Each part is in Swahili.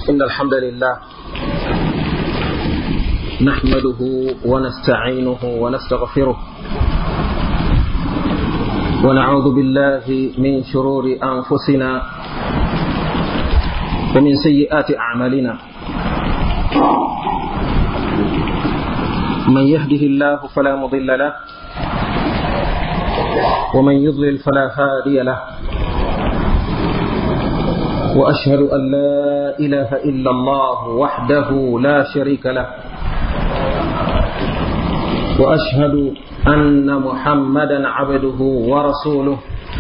إن الحمد لله نحمده ونستعينه ونستغفره ونعوذ بالله من شرور أنفسنا ومن سيئات أعمالنا من يهده الله فلا مضل له ومن يضلل فلا هادي له واشهد ان لا اله الا الله وحده لا شريك له واشهد ان محمدا عبده ورسوله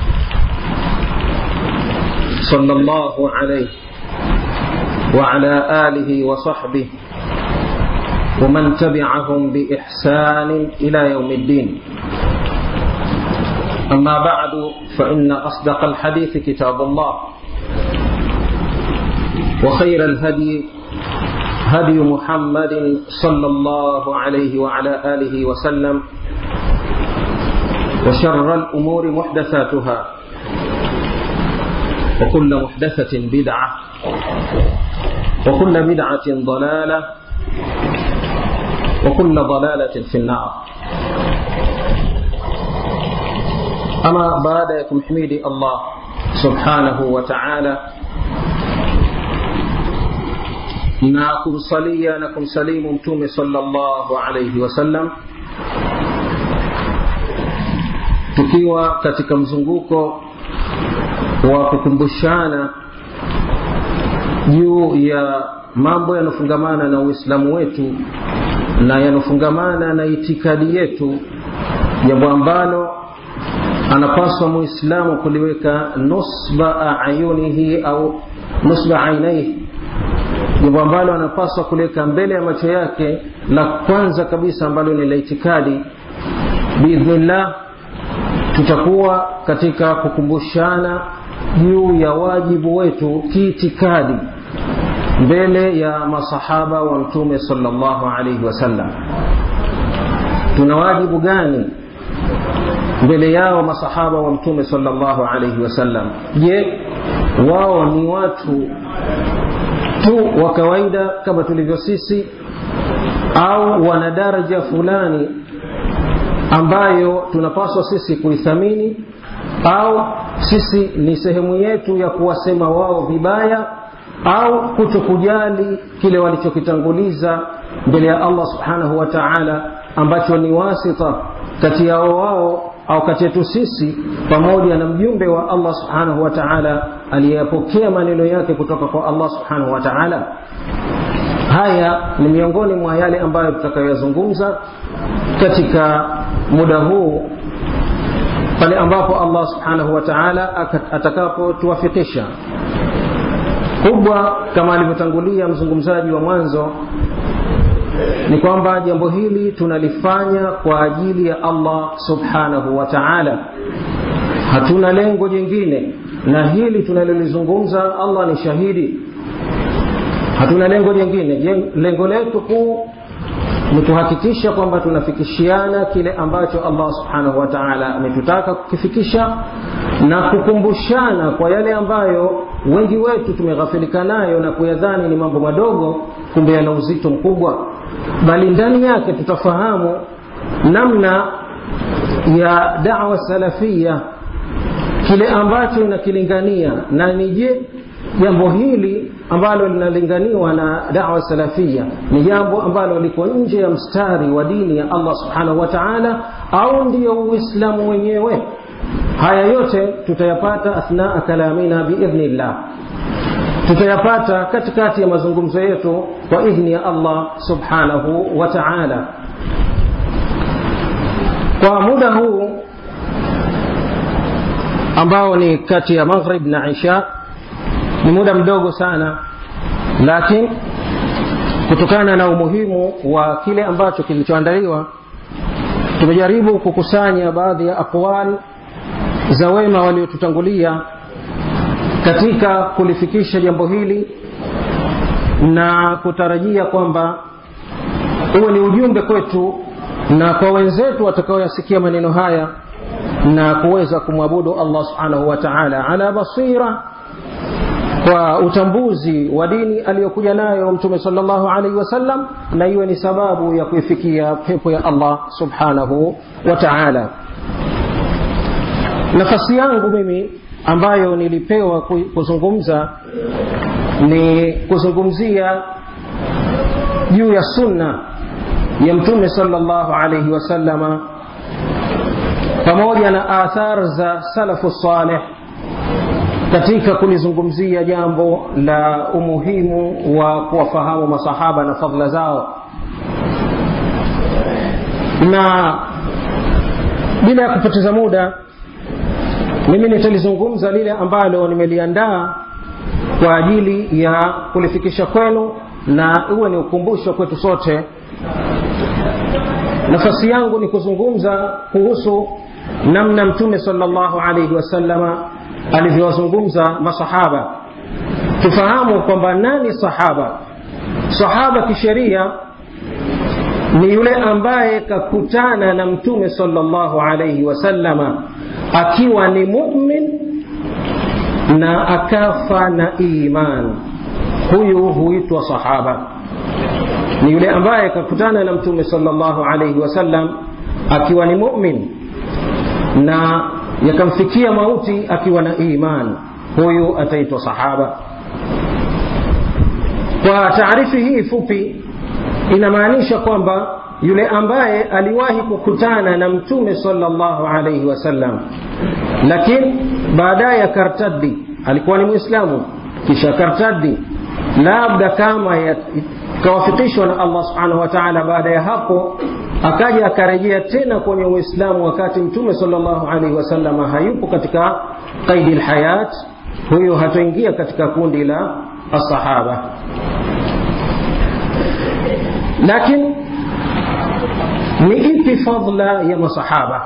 صلى الله عليه وعلى اله وصحبه ومن تبعهم باحسان الى يوم الدين اما بعد فان اصدق الحديث كتاب الله وخير الهدي هدي محمد صلى الله عليه وعلى آله وسلم وشر الأمور محدثاتها وكل محدثة بدعة وكل بدعة ضلالة وكل ضلالة في النار أما بعدكم حميدي الله سبحانه وتعالى na kumsalia na kumsalimu mtume sallallahu alayhi wasallam tukiwa katika mzunguko wa kukumbushana juu ya mambo yanofungamana na uislamu wetu na yanofungamana na itikadi yetu jambo ambalo anapaswa muislamu kuliweka nusba ayunihi au nusba ainaihi jambo ambalo anapaswa kuliweka mbele ya macho yake la kwanza kabisa ambalo ni la itikadi biidhnillah tutakuwa katika kukumbushana juu ya wajibu wetu kiitikadi mbele ya masahaba wa mtume salllahu alaihi wasallam tuna wajibu gani mbele yao masahaba wa mtume salllahu alaihi wasallam je wao ni watu tu wa kawaida kama tulivyo sisi au wana daraja fulani ambayo tunapaswa sisi kuithamini au sisi ni sehemu yetu ya kuwasema wao vibaya au kutokujali kile walichokitanguliza mbele ya allah subhanahu wa taala ambacho ni wasita kati yao wao au kati yetu sisi pamoja na mjumbe wa allah subhanahu wa taala aliyeyapokea maneno yake kutoka kwa allah subhanahu wa taala haya ni miongoni mwa yale ambayo tutakayoyazungumza katika muda huu pale ambapo allah subhanahu wa taala atakapotuwafikisha kubwa kama alivyotangulia mzungumzaji wa mwanzo ni kwamba jambo hili tunalifanya kwa ajili ya allah subhanahu wa taala hatuna lengo jingine na hili tunalolizungumza allah ni shahidi hatuna lengo jingine lengo letu kuu ni kuhakikisha kwamba tunafikishiana kile ambacho allah subhanahu wa taala ametutaka kukifikisha na kukumbushana kwa yale ambayo wengi wetu tumeghafilika nayo na kuyadhani ni mambo madogo kumbe yana uzito mkubwa bali ndani yake tutafahamu namna ya dawa salafia kile ambacho inakilingania na ni je jambo hili ambalo linalinganiwa na dawa salafia ni jambo ambalo liko nje ya mstari wa dini ya allah subhanahu wa taala au ndiyo uislamu wenyewe haya yote tutayapata athnaa kalamina biidhnillah tutayapata katikati ya mazungumzo yetu kwa idhni ya allah subhanahu wa taala kwa muda huu ambao ni kati ya maghrib na isha ni muda mdogo sana lakini kutokana na umuhimu wa kile ambacho kilichoandaliwa tumejaribu kukusanya baadhi ya aqwal za wema waliotutangulia katika kulifikisha jambo hili na kutarajia kwamba uwe ni ujumbe kwetu na kwa wenzetu watakaoyasikia maneno haya na kuweza kumwabudu allah subhanahu wa taala ala basira kwa utambuzi wa dini aliyokuja nayo mtume salllahu alaihi wasallam na iwe ni sababu ya kuifikia pepo ya allah subhanahu wa taala nafasi yangu mimi ambayo nilipewa kuzungumza ni kuzungumzia juu ya sunna ya mtume salllahu alaihi wasallama pamoja na athar za salafu saleh katika kulizungumzia jambo la umuhimu wa kuwafahamu masahaba na fadhila zao na bila ya kupoteza muda mimi nitalizungumza lile ambalo nimeliandaa kwa ajili ya kulifikisha kwenu na uwe ni ukumbusho kwetu sote nafasi yangu ni kuzungumza kuhusu namna mtume salllahu alaihi wasallama alivyowazungumza masahaba tufahamu kwamba nani sahaba sahaba kisheria ni yule ambaye kakutana na mtume salllahu alaihi wasallama akiwa ni mumin na akafa na iman huyu huitwa sahaba ni yule ambaye kakutana na mtume salllahu alaihi wasallam akiwa ni mumin na yakamfikia mauti akiwa na iman huyu ataitwa sahaba kwa taarifi hii fupi inamaanisha kwamba yule ambaye aliwahi kukutana na mtume salllahu alaihi wasallam lakini baadaye akartaddi alikuwa ni mwislamu kisha akartaddi labda kama kawafikishwa na allah subhanahu wa taala baada ya hapo akaja akarejea tena kwenye uislamu wakati mtume salllahu alaihi wasallam hayupo katika qaidi lhayat huyo hatoingia katika kundi la asahaba lakini ni ipi fadla ya masahaba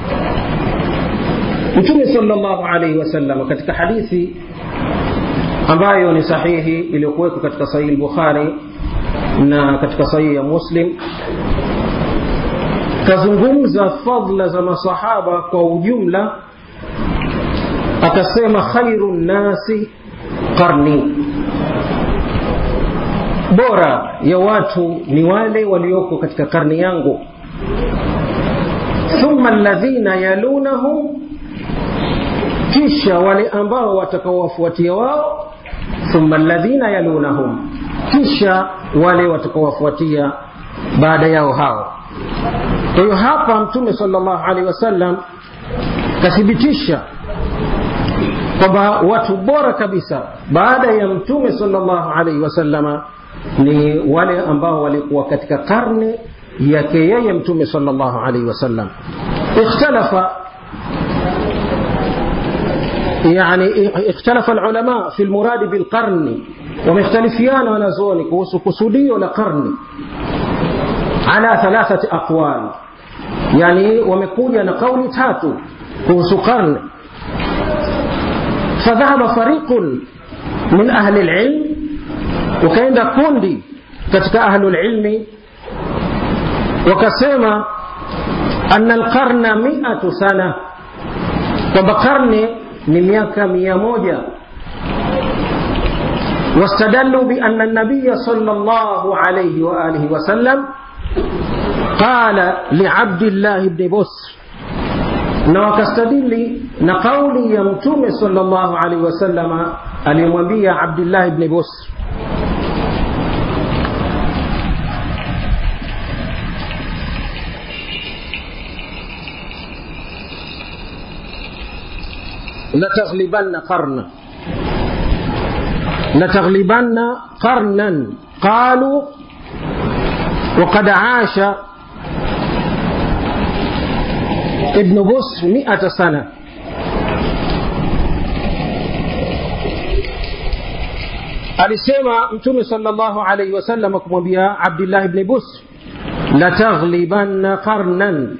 mtume salllahu alaihi wasallam katika hadithi ambayo ni sahihi iliyokuwekwa katika sahihi lbukhari na katika sahihi ya muslim kazungumza fadla za masahaba kwa ujumla akasema khairu nnasi qarni bora ya watu ni wale walioko katika karni yangu thumma alladhina yalunahum kisha wale ambao watakaowafuatia wao thumma alladhina yalunahum kisha wale watakaowafuatia baada yao hao kwa hiyo hapa mtume salllahu alaihi wasallam kathibitisha kwamba watu bora kabisa baada ya mtume salllahu alaihi wasallama ni wale ambao walikuwa katika karne yake yeye mtume salllahu alaihi wasallam ikhtalafa يعني اختلف العلماء في المراد بالقرن ومختلفيان ونزوني كوسو كسودي ولا قرن على ثلاثة أقوال يعني ومكوجة نقول تاتو كوسو قرن فذهب فريق من أهل العلم وكاenda kundi katika ahlulilmi wakasema ana alqarna miatu sana kwamba karne ni miaka mia moja واستدلوا بأن النبي صلى الله عليه وآله وسلم قال لعبد الله بن بسر na wakastadili na kauli ya mtume salllahu alaihi wasallama aliyemwambia abdillahi bni busr لتغلبن قرنا لتغلبن قرنا قالوا وقد عاش ابن بصر مئة سنة alisema mtume salllahu alaihi wasallam kumwambia abdillahi bni busr lataghlibanna qarnan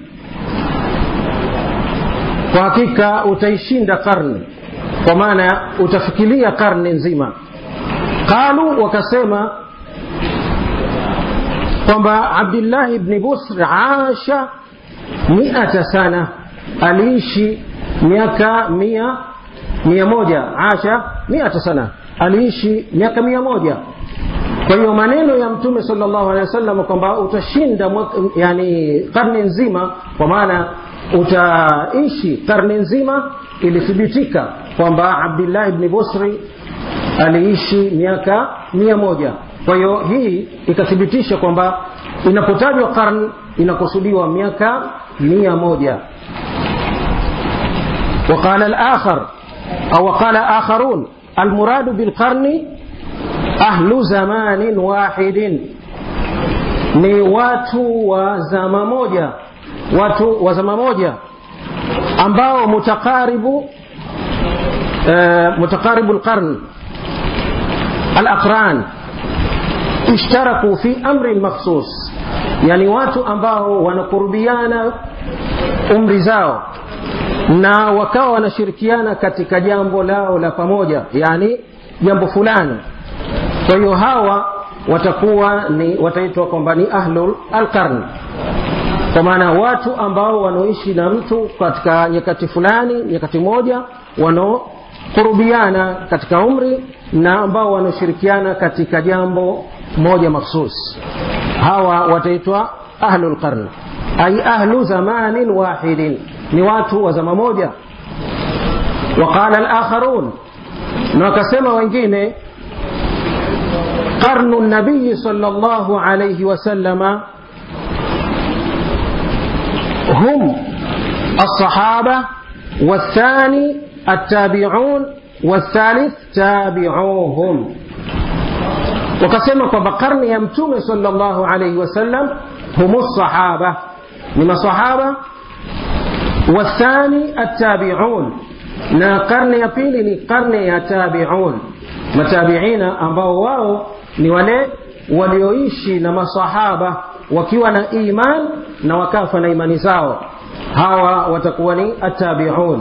kwa hakika utaishinda karne kwa maana utafikiria karne nzima qalu wakasema kwamba abdillahi bni busr asha miata sana aliishi miaka mia mia moja asha miata sana aliishi miaka mia moja kwa hiyo maneno ya mtume salllahu alehi wasallam kwamba utashinda yani karne nzima kwa maana utaishi karne nzima ilithibitika kwamba abdillahi bni busri aliishi miaka mia moja kwa hiyo hii ikathibitisha kwamba inapotajwa karni inakusudiwa miaka mia moja وقال الآخر أو وقال آخرون المراد بالقرن أهل زمان واحد ni watu wa zama moja watu wa zama moja ambao mutakaribu uh, mutakaribu lqarn alaqran ishtaraku fi amrin makhsus yani watu ambao wanakurubiana umri zao na wakawa wanashirikiana katika jambo lao la pamoja yani jambo fulani kwa hiyo hawa watakuwa ni wataitwa kwamba ni ahlul alqarn kwa maana watu ambao wanaoishi na mtu katika nyakati fulani nyakati moja wanaokurubiana katika umri na ambao wanaoshirikiana katika jambo moja makhsus hawa wataitwa ahlul qarn ay ahlu zamanin wahidin ni watu wa zama moja waqala alakharun na wakasema wengine qarnu nabiyi sala llahu alaihi wasalama هم الصحابة والثاني التابعون والثالث تابعوهم وكسمة بقرن يمتوم صلى الله عليه وسلم هم الصحابة من الصحابة والثاني التابعون na karne ya pili ni karne ya tabiun matabiina ambao wao ni wale walioishi na masahaba wakiwa na iman na wakafa na imani zao hawa watakuwa ni atabiun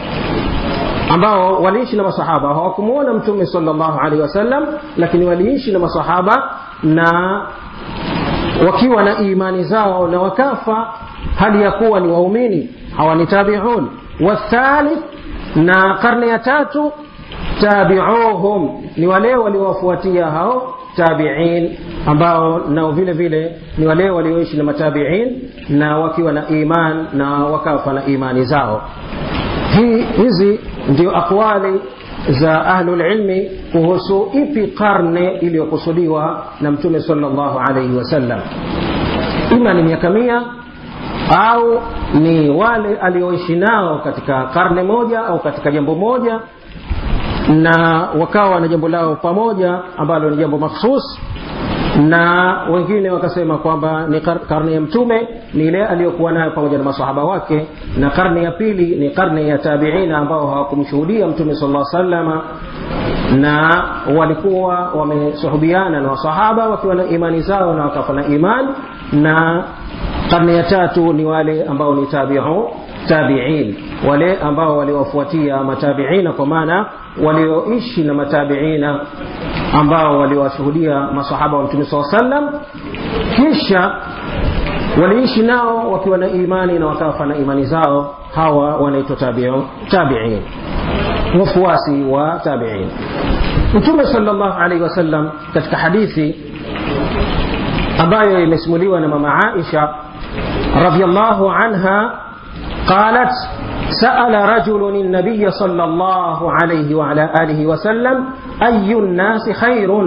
ambao waliishi na masahaba hawakumwona mtume salllahu alehi wasallam lakini waliishi na masahaba na wakiwa na imani zao na wakafa hali ya kuwa ni waumini hawa ni tabiun wathalith na karne ya tatu tabiuhum ni wale waliowafuatia hao tabiin ambao nao vile vile ni wale walioishi na matabiin na wakiwa na iman na wakafa na imani zao hii hizi ndio aqwali za ahlulilmi kuhusu ipi karne iliyokusudiwa na mtume salllahu alaihi wasallam ima ni miaka mia au ni wale alioishi nao katika karne moja au katika jambo moja na wakawa na jambo lao pamoja ambalo ni jambo makhsus na wengine wakasema kwamba ni karne ya mtume ni ile aliyokuwa nayo pamoja na masahaba wake na karne ya pili ni karne ya tabiina ambao hawakumshuhudia mtume sala salama na walikuwa wamesuhubiana na wasahaba wakiwa na imani zao na wakafa na iman na karne ya tatu ni wale ambao ni tabiu tabiin wale ambao waliwafuatia matabiina kwa maana walioishi na matabiina ambao waliwashuhudia masahaba wa mtume saa sallam kisha waliishi nao wakiwa na imani na wakafa na imani zao hawa wanaitwa tabiin wafuasi wa tabiin mtume salllahu alaihi wasallam katika hadithi ambayo imesimuliwa na mama aisha radiallahu anha قالت سأل رجل النبي صلى الله عليه وعلى آله وسلم أي الناس خير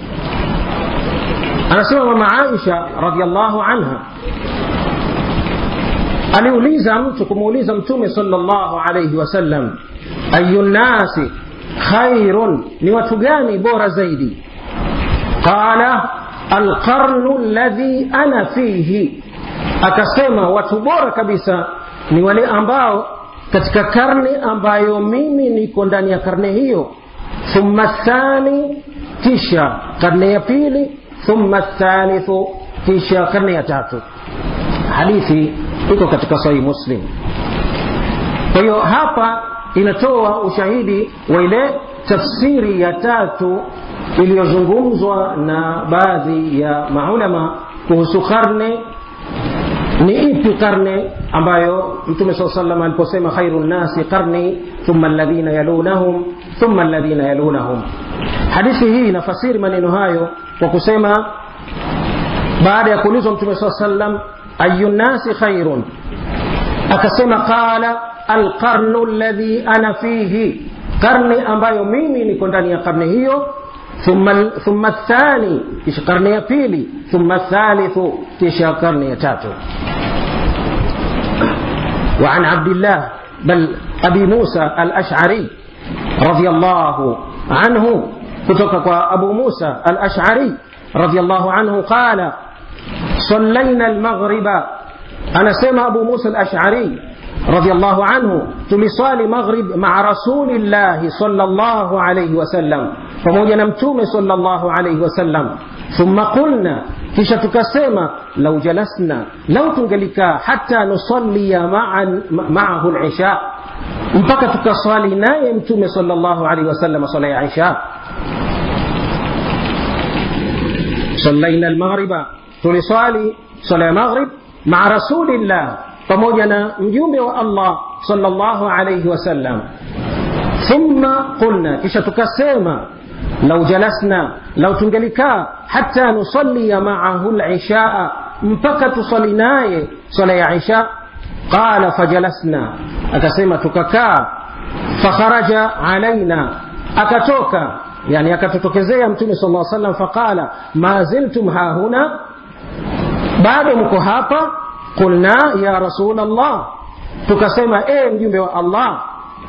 أنا سمع مع عائشة رضي الله عنها aliuliza mtu kumuuliza mtume salllahu alaihi wasallam ayu nnasi khairun ni watu gani bora zaidi qala alqarnu ladhi ana fihi akasema watu bora kabisa ni wale ambao katika karne ambayo mimi niko ndani ya karne hiyo thumma thani kisha karne ya pili thumma thalithu kisha karne ya tatu hadithi iko katika sahihi muslim kwa hiyo hapa inatoa ushahidi wa ile tafsiri ya tatu iliyozungumzwa na baadhi ya maulama kuhusu karne ni ipi karne ambayo mtume saa salam aliposema khairu nnasi qarni thumma alladhina yalunahum thumma alladhina yalunahum hadithi hii inafasiri maneno hayo kwa kusema baada ya kuulizwa mtume saa salam ayu nnasi khairun akasema qala alqarnu alladhi ana fihi karne ambayo mimi niko ndani ya karne hiyo ثم ثم الثاني كيش قرن يبيلي ثم الثالث كيش قرن يتاتو وعن عبد الله بل أبي موسى الأشعري رضي الله عنه كتك أبو موسى الأشعري رضي الله عنه قال صلينا المغرب أنا سمع أبو موسى الأشعري رضي الله عنه tuliswali maghrib maa rasulillahi sallallahu alayhi wasallam pamoja na mtume sallallahu alayhi wasallam thumma qulna kisha tukasema lau jalasna lau tungelikaa hata nusallia maahu lisha mpaka tukaswali naye mtume sallallahu alayhi wasallam swala ya isha صلينا المغرب tuliswali swala ya maghrib maa rasulillah pamoja na mjumbe wa Allah sallallahu alayhi wasallam thumma qulna kisha tukasema lau jalasna lau tungelikaa hata nusallia maahu lishaa mpaka tusali naye swala ya isha qala fajalasna akasema tukakaa fakharaja alaina akatoka yani akatutokezea mtume sal lla sallam faqala ma ziltum hahuna bado mko hapa qulna ya rasul allah tukasema e mjumbe wa allah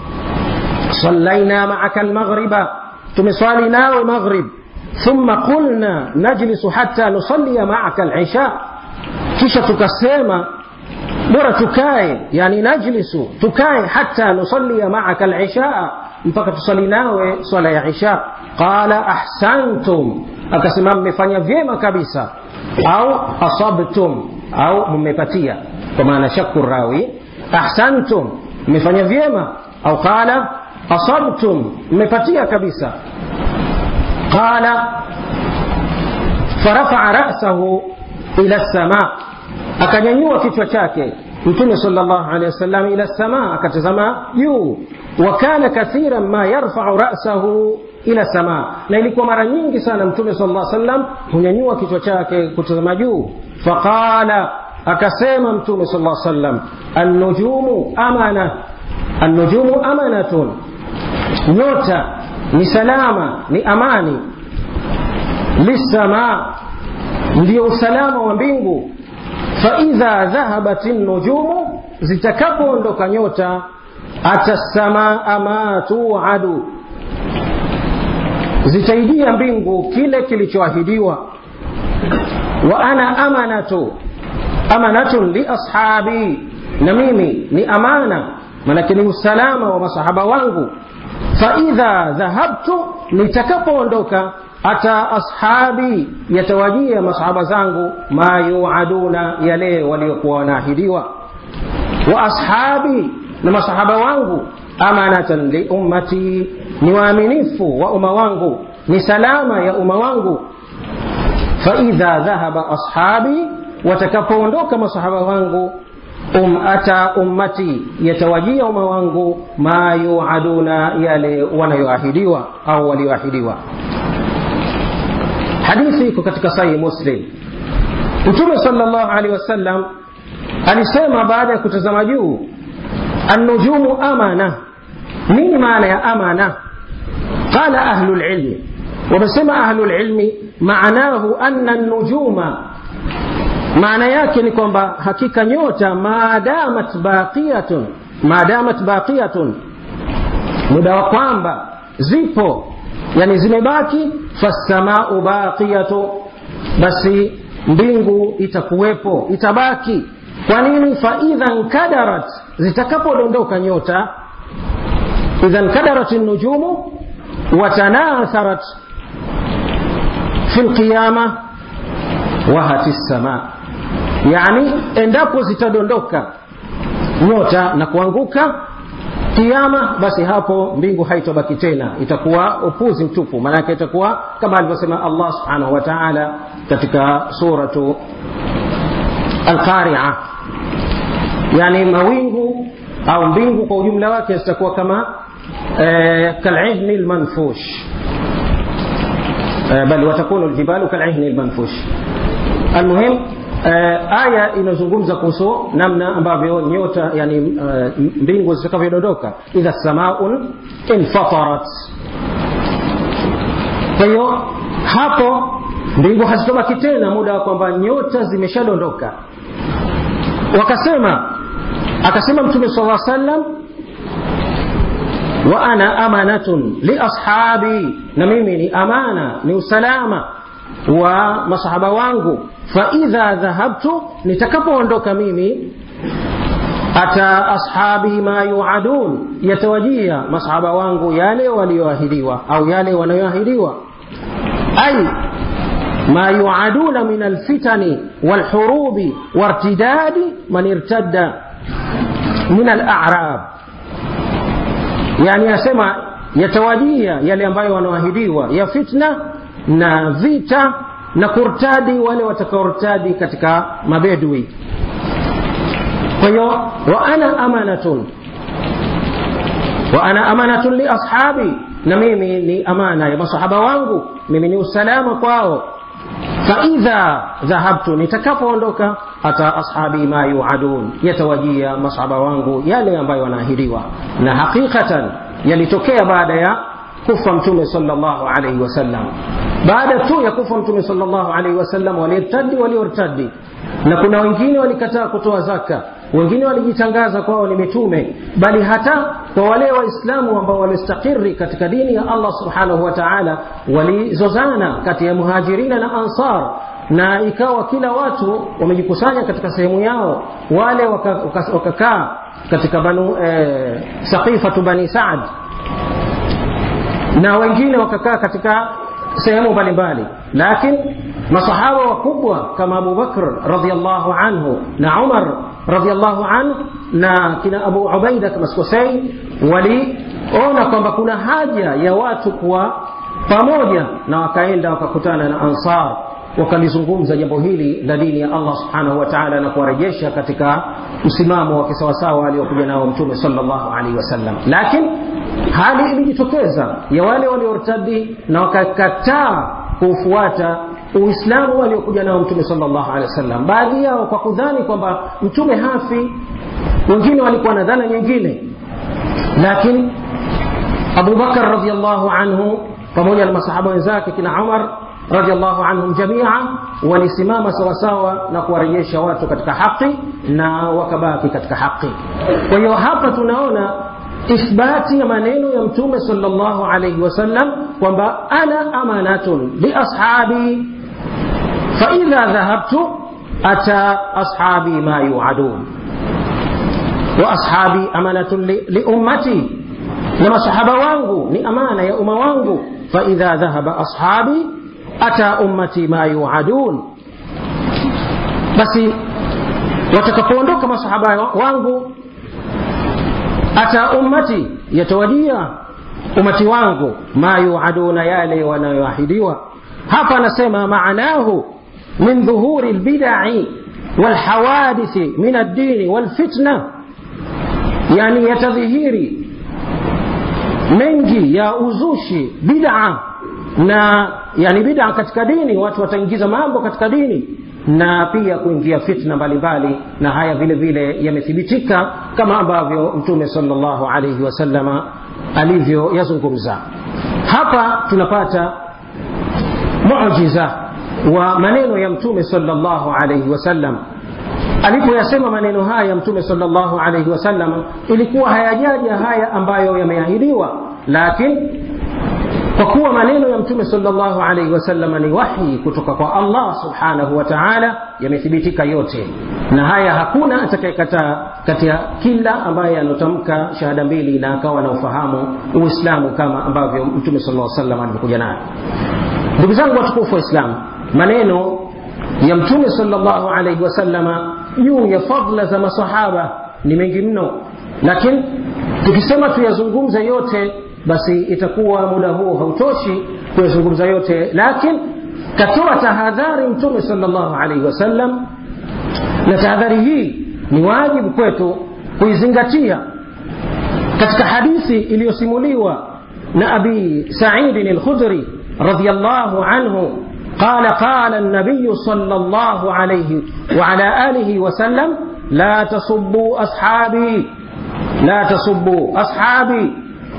صلينا معك المغرب تمصالي ناو مغرب ثم قلنا نجلس حتى نصلي معك العشاء kisha tukasema bora tukae yani najlisu tukae hata nusalia maaka lishaa mpaka tusali nawe swala ya isha qala ahsantum akasema mmefanya vyema kabisa au asabtum au mmepatia kwa maana shaku rawi ahsantum mmefanya vyema au qala asabtum mmepatia kabisa qala farafaa rasahu ila lsama akanyanyua kichwa chake mtume salllah alehi wasallam ila lsama akatazama juu wa kana kathiran ma yarfau rasahu ila sama na ilikuwa mara nyingi sana mtume sal lla sallam hunyanyua kichwa chake kutazama juu faqala akasema mtume sal lla sallam annujumu amana annujumu amanatun nyota ni salama ni amani lissamaa ndio usalama wa mbingu faidha dhahabat nujumu zitakapoondoka nyota ata samaa ma tuadu zitaijia mbingu kile kilichoahidiwa wa ana amanatu amanatun liashabi na mimi ni amana manake ni usalama wa masahaba wangu faidha dhahabtu nitakapoondoka hata ashabi yatawajia masahaba zangu ma yuaduna yale waliokuwa wanaahidiwa wa ashabi na masahaba wangu amanatan liummati ni waaminifu wa umma wangu ni salama ya umma wangu faidha dhahaba ashabi watakapoondoka masahaba wangu um ata ummati yatawajia umma wangu ma yuaduna yale wanayoahidiwa au walioahidiwa hadithi iko katika sahihi muslim mtume salllah alehi wasallam alisema baada ya kutazama juu annujumu amana nini maana ya amana qala ahlu lilmi wamesema ahlu lilmi maanahu anna nujuma maana yake ni kwamba hakika nyota maadamat baqiyatun maadamat baqiyatun muda wa kwamba zipo yani zimebaki fassamau baqiyatu basi mbingu itakuwepo itabaki kwa nini faidha nkadarat zitakapodondoka nyota idha nkadarat nujumu watanatharat fi lqiyama wahati lsama yani endapo zitadondoka nyota na kuanguka kiama basi hapo mbingu haitobaki tena itakuwa upuzi mtupu maanake itakuwa kama alivyosema allah subhanahu wa taala katika suratu alqaria yani mawingu au mbingu kwa ujumla wake zitakuwa kama eh, kalihni lmanfush eh, bal watakunu ljibalu kalihni lmanfush almuhim eh, aya inazungumza kuhusu namna ambavyo nyota yani uh, mbingu zitakavyodondoka idha samaun infatarat kwa hiyo hapo mbingu hazitobaki tena muda wa kwamba nyota zimeshadondoka wakasema akasema mtume sala sallam wa ana amanatun liashabi na mimi ni amana ni usalama wa masahaba wangu faidha dhahabtu nitakapoondoka mimi ata ashabi ma yuadun yatawajia masahaba wangu yale walioahidiwa au yale wanayoahidiwa ay ما يوعدون من الفتن والحروب وارتداد من ارتد من الأعراب يعني يسمى yatawajia yale ambayo wanaoahidiwa ya fitna na vita na kurtadi wale watakaortadi katika mabedwi kwa hiyo wa ana amanatun wa ana amanatun li ashabi na mimi ni amana ya masahaba wangu mimi ni usalama kwao faidha dhahabtu nitakapoondoka hata ashabi ma yuadun yatawajia masahaba wangu yale ambayo wanaahidiwa na haqiqatan yalitokea baada ya kufa mtume sallallahu alaihi wasallam baada tu ya kufa mtume sallallahu alaihi wasallam walirtadi waliortadi na kuna wengine walikataa kutoa zaka wengine walijitangaza kwao ni mitume bali hata kwa wale waislamu ambao walistakiri katika dini ya allah subhanahu wa taala walizozana kati ya muhajirina na ansar na ikawa kila watu wamejikusanya katika sehemu yao wale wakakaa waka, waka katika banu eh, saqifatu bani saad na wengine wakakaa katika sehemu mbalimbali lakini masahaba wakubwa kama Abu Bakr radhiallahu anhu na Umar radhiallahu anhu na kina Abu Ubaida kama sikosei waliona kwamba kuna haja ya watu kuwa pamoja na wakaenda wakakutana na Ansar wakalizungumza jambo hili la dini ya Allah subhanahu wa ta'ala na kuwarejesha katika msimamo wa kisawasawa aliokuja nao mtume sallallahu alaihi wasallam lakini hali ilijitokeza ya wale waliortadi na wakakataa kuufuata uislamu waliokuja nao mtume sallallahu alaihi wasallam baadhi yao kwa kudhani kwamba mtume hafi wengine walikuwa na dhana nyingine lakini abubakar radiallahu anhu pamoja na masahaba wenzake kina umar radiallahu anhum jamia walisimama sawasawa na kuwarejesha watu katika haki na wakabaki katika haki kwa hiyo hapa tunaona ithbati ya maneno ya mtume sallallahu alayhi wasallam kwamba ana amanatun liashabi faidha dhahabtu ata ashabi ma yuadun wa ashabi amanatun liummati na masahaba wangu ni amana ya umma wangu faidha dhahaba ashabi ata ummati ma yuadun basi watakapoondoka masahaba wangu ata ummati yatawajia umati wangu ma yuaduna yale wanayoahidiwa hapa anasema maanahu min dhuhuri lbidai walhawadithi min addini walfitna yani yatadhihiri mengi ya uzushi bid'a na yani bid'a katika dini watu wataingiza mambo katika dini na pia kuingia fitna mbalimbali na haya vile vile yamethibitika kama ambavyo mtume sallallahu alaihi wasallama alivyoyazungumza hapa tunapata mujiza wa maneno ya mtume sallallahu alaihi wasallam alipoyasema maneno haya mtume sallallahu alaihi wasallam ilikuwa hayajaja haya ambayo yameahidiwa lakini kwa kuwa maneno ya mtume sallallahu alaihi wasallam ni wahi kutoka kwa Allah subhanahu wa ta'ala yamethibitika yote na haya hakuna atakayekataa kati ya kila ambaye anotamka shahada mbili na akawa na ufahamu uislamu kama ambavyo mtume sallallahu alaihi wasallam alivyokuja nayo ndugu zangu watukufu wa islamu maneno ya mtume sallallahu alaihi wasallama juu ya fadla za masahaba ni mengi mno lakini tukisema tuyazungumze yote basi itakuwa muda huo hautoshi kuyazungumza yote lakini katoa tahadhari mtume sallallahu alaihi wasallam na tahadhari hii ni wajibu kwetu kuizingatia katika hadithi iliyosimuliwa na abi saidin alkhudri radiallahu anhu قال قال النبي صلى الله عليه وعلى آله وسلم لا تصبوا أصحابي لا تصبوا أصحابي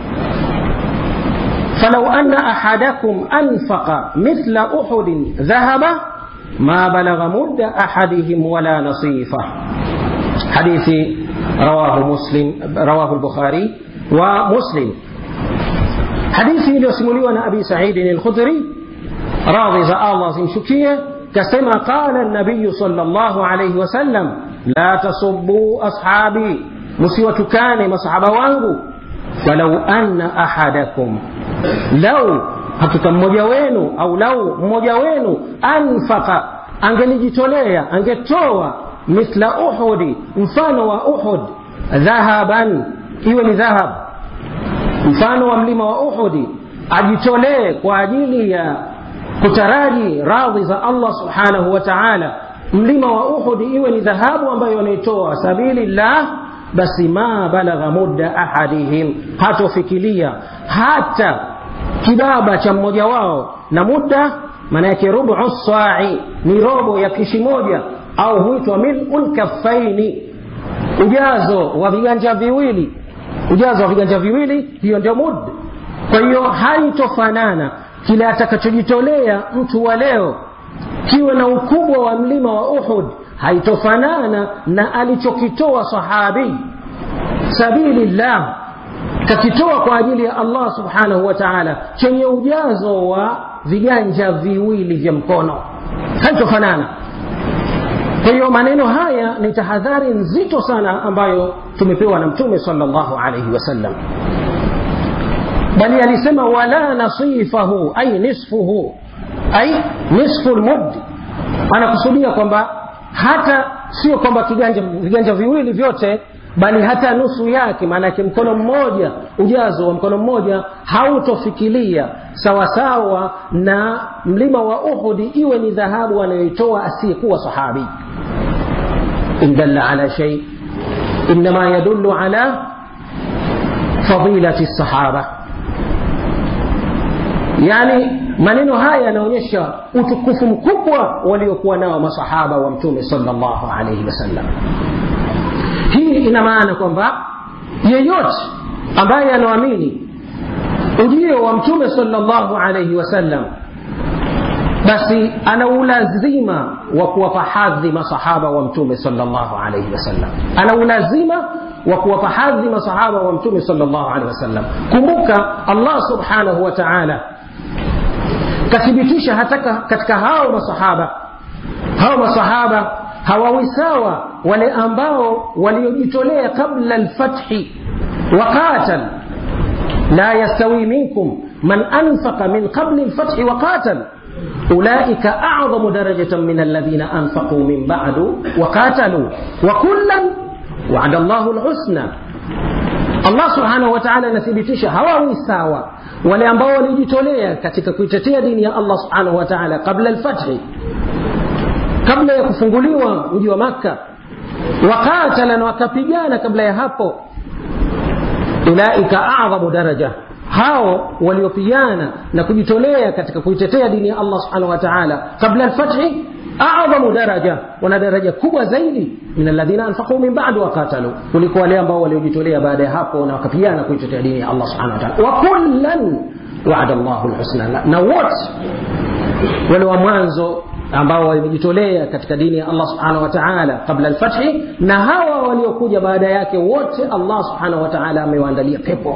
فلو أن أحدكم أنفق مثل أحد ذهبا ما بلغ مد أحدهم ولا نصيفه حديث رواه مسلم رواه البخاري ومسلم حديث iliyosimuliwa na abi saidin alkhudri radhi za allah zimshukie kasema qala nabiyu salllahu alaihi wasallam la tasubuu ashabi msiwatukane masahaba wangu walau anna ahadakum lau hakika mmoja wenu au lau mmoja wenu anfaka angelijitolea angetoa mithla uhudi mfano wa uhud dhahaban iwe ni dhahab mfano wa mlima wa uhudi ajitolee kwa ajili ya kutaraji radhi za allah subhanahu wa taala mlima wa uhudi iwe ni dhahabu ambayo wanaitoa sabili llah basi ma balagha mudda ahadihim hatofikilia hata kibaba cha mmoja wao na muda maana yake rubu sai ni robo ya kishi moja au huitwa milul kaffaini ujazo wa viganja viwili ujazo wa viganja viwili hiyo ndio mud kwa hiyo haitofanana kile atakachojitolea mtu wa leo kiwe na ukubwa wa mlima wa uhud haitofanana na alichokitoa sahabi sabilillah kakitoa kwa ajili ya allah subhanahu wa taala chenye ujazo wa viganja viwili vya mkono haitofanana kwa hiyo maneno haya ni tahadhari nzito sana ambayo tumepewa na mtume salllahu alaihi wasallam bali alisema wala nasifahu ai nisfuhu ai nisfu lmud anakusudia kwamba hata sio kwamba kiganja viganja viwili vyote bali hata nusu yake maanake mkono mmoja ujazo wa mkono mmoja hautofikilia sawasawa na mlima wa uhudi iwe ni dhahabu anayoitoa asiyekuwa sahabi in dalla ala shay inma yadullu ala fadilati sahaba yani maneno haya yanaonyesha utukufu mkubwa waliokuwa nao masahaba wa mtume salllahu alaihi wasallam hii ina maana kwamba yeyote ambaye anaamini ujio wa mtume salllahu alaihi wasallam basi ana ulazima wa kuwapa hadhi masahaba wa mtume salllahu alaihi wasallam ana ulazima wa kuwapa hadhi masahaba wa mtume salllahu alaihi wasallam kumbuka allah subhanahu wa taala kathibitisha hata katika hao masahaba hao masahaba hawawi sawa wale ambao waliojitolea qabla lfathi waqatal la yastawi minkum man anfaqa min qabli lfathi waqatal أولئك أعظم درجة من الذين أنفقوا من بعد وقاتلوا وكلا وعد الله الحسنى Allah subhanahu wa ta'ala anathibitisha hawawi sawa wale ambao walijitolea katika kuitetea dini ya Allah subhanahu wa ta'ala kabla alfathi kabla ya kufunguliwa mji wa Makka wakatala na wakapigana kabla ya hapo ulaika a'dhamu daraja hao waliopigana na kujitolea katika kuitetea dini ya Allah subhanahu wa ta'ala kabla alfathi a'dhamu daraja wana daraja kubwa zaidi min alladhina anfaqu min ba'd wa qatalu kuliko wale ambao waliojitolea baada ya hapo na wakapigana kuitetea dini ya Allah subhanahu wa ta'ala wa kullan wa'ada Allahu alhusna na wote wale wa mwanzo ambao walijitolea katika dini ya Allah subhanahu wa ta'ala kabla alfathi na hawa waliokuja baada yake wote Allah subhanahu wa ta'ala amewaandalia pepo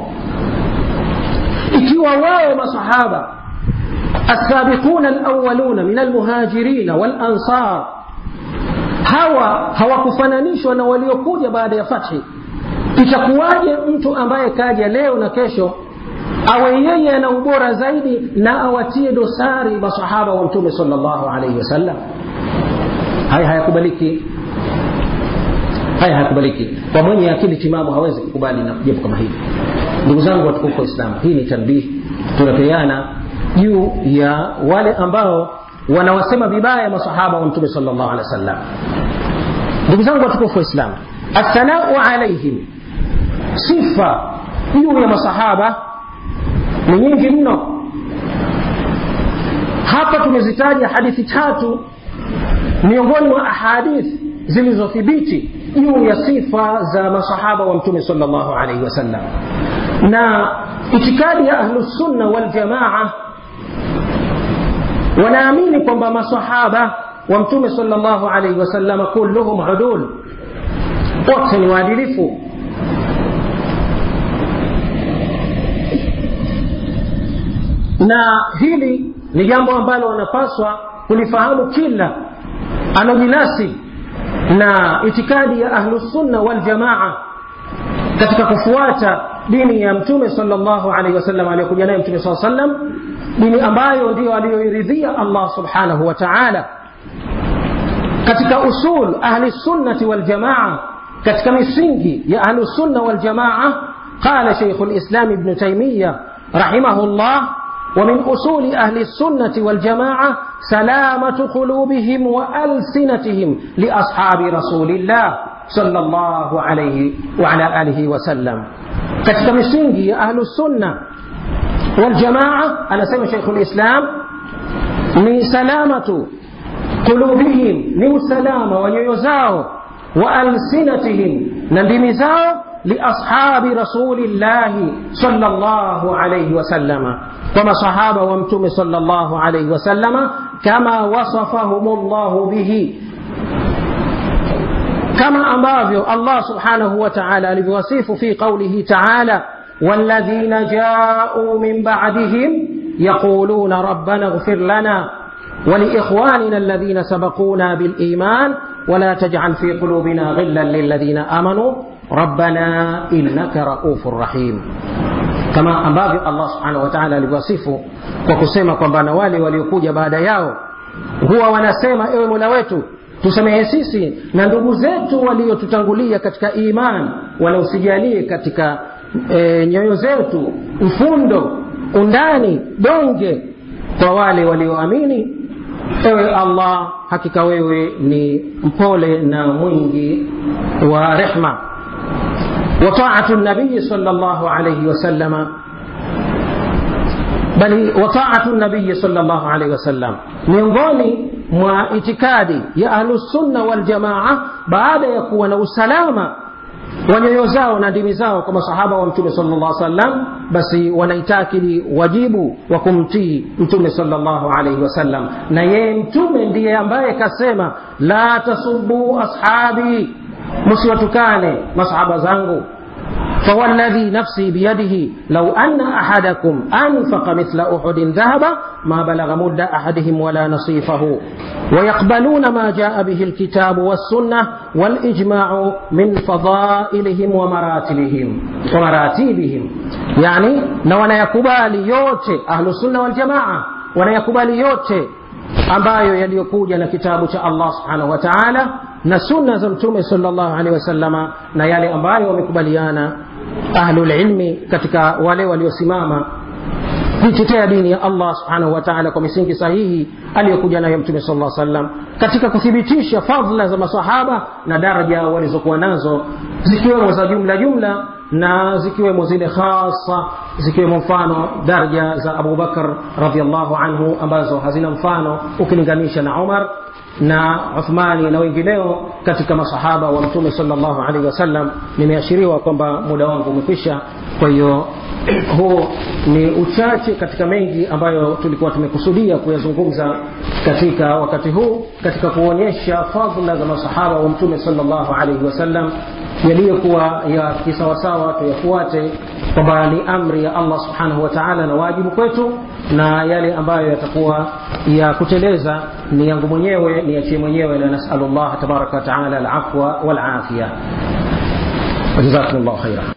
ikiwa wao masahaba السابقون الأولون من المهاجرين والأنصار hawa hawakufananishwa na waliokuja baada ya fathi itakuwaje mtu ambaye kaja leo na kesho awe yeye ana ubora zaidi na awatie dosari masahaba wa mtume salllahu alaihi wasallam haya hayakubaliki haya hayakubaliki kwa mwenye akili timamu hawezi kukubali na jambo kama hili ndugu zangu watukufu wa islamu hii ni tanbihi tunapeana juu ya wale ambao wanawasema vibaya masahaba wa mtume salllahu alehi wa sallam ndugu zangu watukufu waislamu athanau alaihim sifa juu ya masahaba ni nyingi mno hapa tumezitaja hadithi tatu miongoni mwa ahadithi zilizothibiti juu ya sifa za masahaba wa mtume salllahu alaihi wasallam na itikadi ya ahlusunna waljamaa wanaamini kwamba masahaba wa mtume salllahu alaihi wasallam kulluhum udul wote ni waadilifu na hili ni jambo ambalo wanapaswa kulifahamu kila anojinasi na itikadi ya ahlusunna waljamaa katika kufuata dini ya mtume salllahu alaihi wasallam aliyokuja naye mtume saa sallam dini ambayo ndiyo aliyoiridhia allah subhanahu wa taala katika usul ahli sunnati waljamaa katika misingi ya ahlusunna waljamaa qala sheikhu lislam ibnu taimiya rahimahu llah ومن أصول أهل السنة والجماعة سلامة قلوبهم وألسنتهم لأصحاب رسول الله صلى الله عليه وعلى آله وسلم katika misingi ya ahlu sunna waljamaa anasema sheikhu lislam ni salamatu qulubihim ni usalama wa nyoyo zao wa alsinatihim na ndimi zao liashabi rasulillahi salllahu alaihi wasallama وما صحابة ومتوم صلى الله عليه وسلم كما وصفهم الله به كما أمابيو الله سبحانه وتعالى لبوصيف في قوله تعالى والذين جاءوا من بعدهم يقولون ربنا اغفر لنا ولإخواننا الذين سبقونا بالإيمان ولا تجعل في قلوبنا غلا للذين آمنوا ربنا إنك رؤوف رحيم kama ambavyo allah subhanahu wa taala alivyowasifu kwa kusema kwamba na wale waliokuja baada yao huwa wanasema ewe mola wetu tusamehe sisi na ndugu zetu waliotutangulia katika iman wala usijalie katika e, nyoyo zetu mfundo undani donge kwa wale walioamini ewe allah hakika wewe ni mpole na mwingi wa rehma وطاعة النبي صلى الله عليه وسلم بل وطاعة النبي صلى الله عليه وسلم miongoni mwa itikadi ya ahlusunna waljamaa baada ya kuwa na usalama wa nyoyo zao na ndimi zao kwa masahaba wa mtume sala llah sallam basi wanaitakidi wajibu wa kumtii mtume sala llahu alaihi wasallam na yeye mtume ndiye ambaye kasema la tasubuu ashabi msiwatukane masahaba zangu فوالذي نفسي بيده لو أن أحدكم أنفق مثل أحد ذهبا ما بلغ مد أحدهم ولا نصيفه ويقبلون ما جاء به الكتاب والسنة والإجماع من فضائلهم ومراتبهم ومراتبهم يعني نوانا يكبالي يوتي أهل السنة والجماعة wanayakubali yote ambayo yaliyokuja na kitabu cha allah subhanahu wa taala na sunna za mtume salllahu alehi wasallama na yale ambayo wamekubaliana ahlulilmi katika wale waliosimama kuitetea dini ya allah subhanahu wa taala kwa misingi sahihi aliyokuja nayo mtume sal lla sallam katika kuthibitisha fadhla za masahaba na daraja walizokuwa nazo zikiwemo za jumla jumla na zikiwemo zile khasa zikiwemo mfano daraja za abubakar radiallahu anhu ambazo hazina mfano ukilinganisha na umar na uthmani na wengineo katika masahaba wa mtume salllahu alaihi wasallam nimeashiriwa kwamba muda wangu umekwisha kwa hiyo huu ni uchache katika mengi ambayo tulikuwa tumekusudia kuyazungumza katika wakati huu katika kuonyesha fadhla za masahaba wa mtume salllahu alaihi wasallam yaliyokuwa ya kisawasawa tuyafuate kwamba ni amri ya allah subhanahu wa taala na wajibu kwetu na yale ambayo yatakuwa ya kuteleza ni yangu mwenyewe niachie mwenyewe na nasalu llah tabaraka wataala alafwa walafia wajazakum llahu khaira